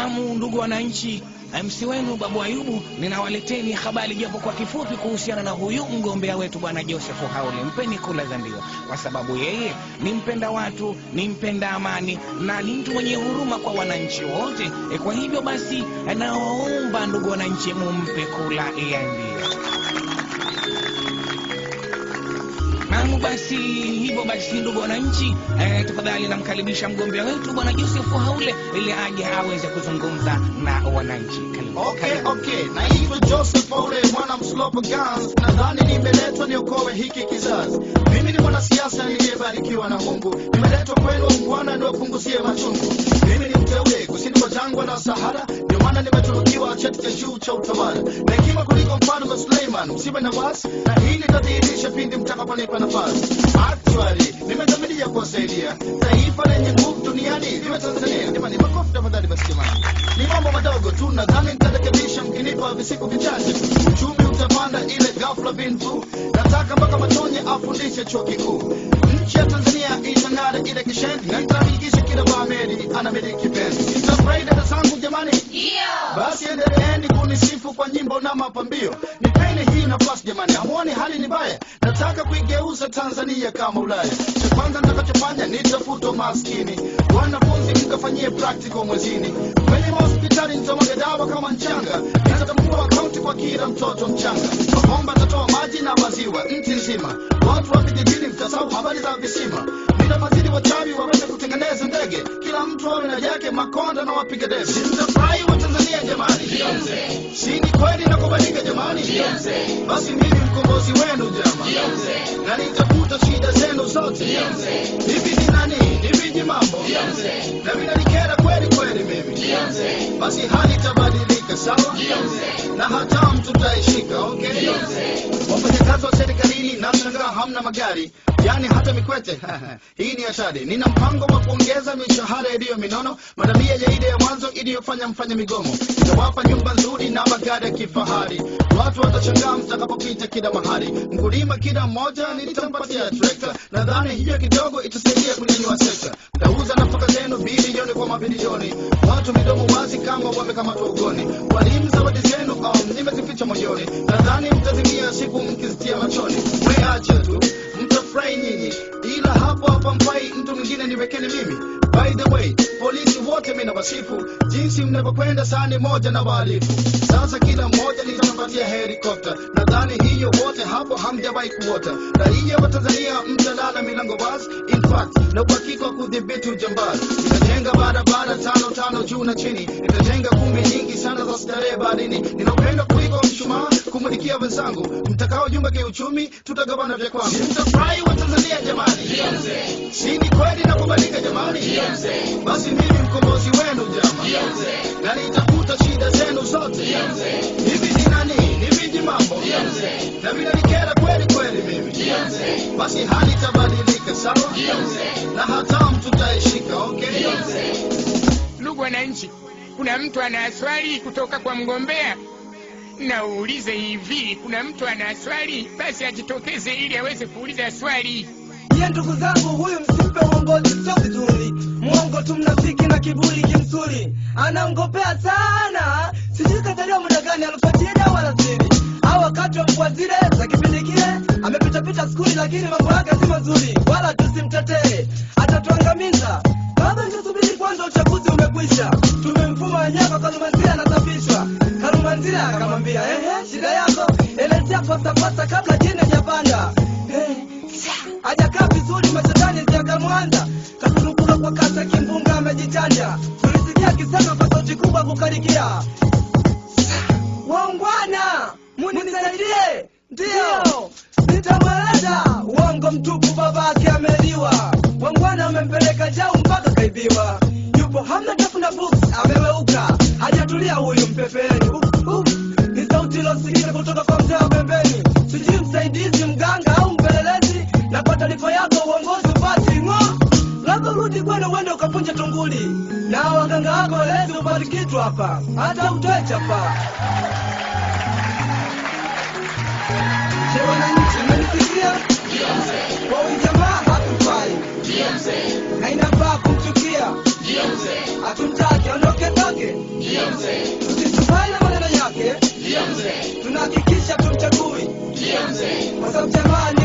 Naam, ndugu wananchi, MC wenu Babu Ayubu, ninawaleteni habari japo kwa kifupi kuhusiana na huyu mgombea wetu bwana Joseph Haule. Mpeni kula za ndio, kwa sababu yeye ni mpenda watu, ni mpenda amani na ni mtu mwenye huruma kwa wananchi wote. E, kwa hivyo basi, nawaomba ndugu wananchi, mumpe kula ya ndio. Naam, basi hivyo basi, ndugu wananchi, eh, tafadhali namkaribisha mgombea wetu bwana Joseph Haule ili aje aweze kuzungumza na wananchi. Karibu. Okay, Karibu. okay. Naitwa Joseph Ole, mwana mslopo Gans. Nadhani nimeletwa niokoe hiki kizazi. Mimi ni mwanasiasa niliyebarikiwa na Mungu. Nimeletwa kwenu Bwana niwapunguzie machungu. Mimi ni mteule kusini mwa jangwa la Sahara, ndio maana nimetunukiwa cheti cha juu cha utawala na hekima kuliko mfalme Suleiman. Msiwe na wasi, na hili litadhihirisha pindi mtakaponipa nafasi. Actually, nimedhamiria kuwasaidia taifa lenye nguvu duniani liwe Tanzania. Jamani, makofi tafadhali basi jamani. Ni mambo madogo tu, nadhani nitarekebisha mkinipa visiku vichache. Uchumi utapanda ile ghafla bin tu. Nataka mpaka Matonye afundishe chuo kikuu. Nchi ya Tanzania itang'ara ile kishendi, na nitahakikisha kila Baameri anamiliki penzi. Nitafurahi dada zangu jamani. Basi endeleeni kunisifu kwa nyimbo na mapambio. Nipeni hii nafasi jamani, hamuoni hali ni mbaya? Nataka kuigeuza Tanzania kama Ulaya. Cha kwanza nitakachofanya nitafuta maskini, wanafunzi mkafanyie practical mwezini, kwenye mahospitali nitamwaga dawa kama mchanga, nitatambua akaunti kwa kila mtoto mchanga, mabomba tatoa maji na maziwa nchi nzima, watu wa vijijini mtasahau habari za visima, nitafadhili wachawi waweze kutengeneza ndege, kila mtu awe na yake makonda na wapiga debe. Mtafurahi wa Tanzania jamani, si ni kweli na kubalika jamani? Basi mimi mkombozi wenu jamani, na nitafuta shida zenu zote. Hivi ni nani? Ni viji mambo na vinanikera kweli kweli mimi, basi hali itabadilika sawa, na hatamu tutaishika. Okay, wafanyakazi wa serikalini nashangaa hamna magari yani hata mikwete hii ni hatari. Nina mpango wa kuongeza mishahara iliyo minono, madamia ya ile ya mwanzo iliyofanya mfanye migomo. Nitawapa nyumba nzuri na magari ya kifahari, watu watashangaa mtakapopita kila mahali. Mkulima kila mmoja nitampatia trekta, nadhani hiyo kidogo itasaidia kunyanyua sekta. Tauza nafaka zenu bilioni kwa mabilioni, watu midomo wazi kama wamekamatwa ugoni. Walimu zawadi zenu um, nimezificha moyoni, nadhani mtazimia siku mkizitia machoni. Mweache tu mtafurahi nyinyi, ila hapo hapa mfai mtu mwingine niwekeni mimi. By the way, polisi wote mimi nawasifu jinsi mnavyokwenda sani moja na wahalifu. Sasa kila mmoja nitampatia helikopta, nadhani hiyo wote hapo hamjawahi kuota. Raia wa Tanzania mtalala milango wazi, in fact na uhakika wa kudhibiti ujambazi. Nitajenga barabara tano tano juu na chini, nitajenga kumbi nyingi sana za starehe baharini. Ninapenda kuliko mshumaa kumulikia wenzangu, mtakaojunga kiuchumi tutagawana vya kwangu. Mtafurahi wa Tanzania jamani, si ni kweli na kubalika jamani? Basi mimi mkombozi wenu jamani, na nitafuta shida zenu zote. Hivi ni nani? Ni viji mambo na vinanikera kweli kweli mimi, basi hali itabadilika sawa, na hatamu tutaishika. Okay, Ndugu wananchi, kuna mtu ana swali kutoka kwa mgombea? Na uulize hivi, kuna mtu ana swali? Basi ajitokeze ili aweze kuuliza swali. Ye ndugu zangu, huyu msimpe uongozi, sio vizuri. Mwongo tu, mnafiki na kiburi kimsuri, anaongopea sana. Sijui kazaliwa muda gani, alifuatia dawa wala siri au wakati wa mvua zile za kipindi kile. Amepitapita skuli, lakini mambo yake si mazuri, wala tusimtetee, atatuangamiza. Baba, tusubiri kwanza, uchaguzi umekwisha. Tumemfuma nyaka, Kalumanzira anasafishwa. Kalumanzira akamwambia ehe, shida yako elezea pasapasa kabla jini hajapanda. Eh, hajakaa vizuri mashetani ziakamwanza kakurupuka kwa kasa kimbunga amejichanja tulisikia akisema kwa sauti kubwa kukarikia waungwana munisaidie ndiyo nitamweleza uongo mtupu babake ameliwa wangwana amempeleka jau mpaka kaibiwa yupo hamna tafuna books ameweuka hajatulia huyu mpepeni uh, uh. ni sauti ilosikika kutoka kwa mzee wa pembeni sijui msaidizi mganga au mpelelezi na kwa taarifa yako uongozi upati ng'o labda urudi kwenu uende ukapunja tunguli na waganga wako walezi upati kitu hapa hata utoe chapa Je, wananchi mmenisikia? Kwa huyu jamaa hatufai na inafaa kumchukia, hatumtaki aondoke toke. tusisubali na maneno yake tunahakikisha tumchagui kwa sababu jamani